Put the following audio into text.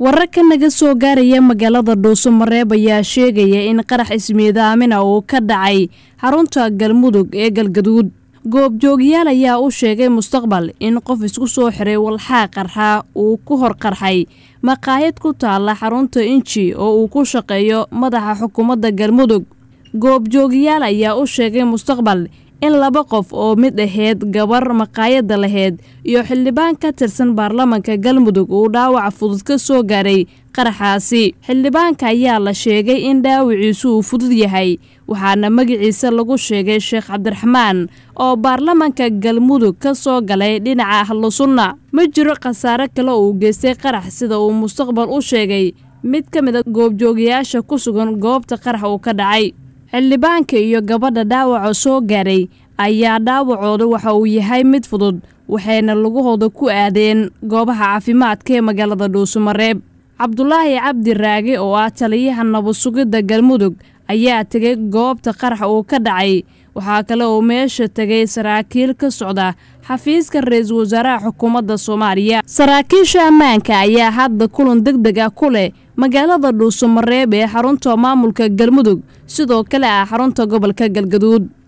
wararka naga soo gaaraya magaalada dhuusamareeb ayaa sheegaya in qarax ismiidaamina uu ka dhacay xarunta galmudug ee galgaduud goobjoogyaal ayaa u sheegay mustaqbal in qof isku soo xiray walxaa qarxa uu ku hor qarxay maqaayad ku taalla xarunta inji oo uu ku shaqeeyo madaxa xukuumadda galmudug goobjoogyaal ayaa u sheegay mustaqbal in laba qof oo mid aheyd gabar maqaayadda laheyd iyo xildhibaan ka tirsan baarlamanka galmudug uu dhaawac fudud ka soo gaaray qaraxaasi xildhibaanka ayaa la sheegay in dhaawiciisu uu fudud yahay waxaana magaciisa lagu sheegay sheekh cabdiraxmaan oo baarlamanka galmudug ka soo galay dhinaca ahlu sunna ma jiro khasaare kale uu geystay qarax sida uu mustaqbal u sheegay mid ka mid a goobjoogayaasha ku sugan goobta qarax uu ka dhacay xildhibaanka iyo gabadha dhaawaca soo gaaray ayaa dhaawacooda waxa uu yahay mid fudud waxayna lugahooda ku aadeen goobaha caafimaadka ee magaalada dhuusamareeb cabdulaahi cabdi raage oo ah taliyaha nabad sugidda galmudug ayaa tegay goobta qarax uu ka dhacay waxaa kale oo meesha tegay saraakiil ka socda xafiiska ra-iisul wasaaraha xukuumadda soomaaliya saraakiisha ammaanka ayaa hadda kulan deg deg ah ku leh magaalada dhuusamareeb ee xarunta maamulka galmudug sidoo kale ah xarunta gobolka galgaduud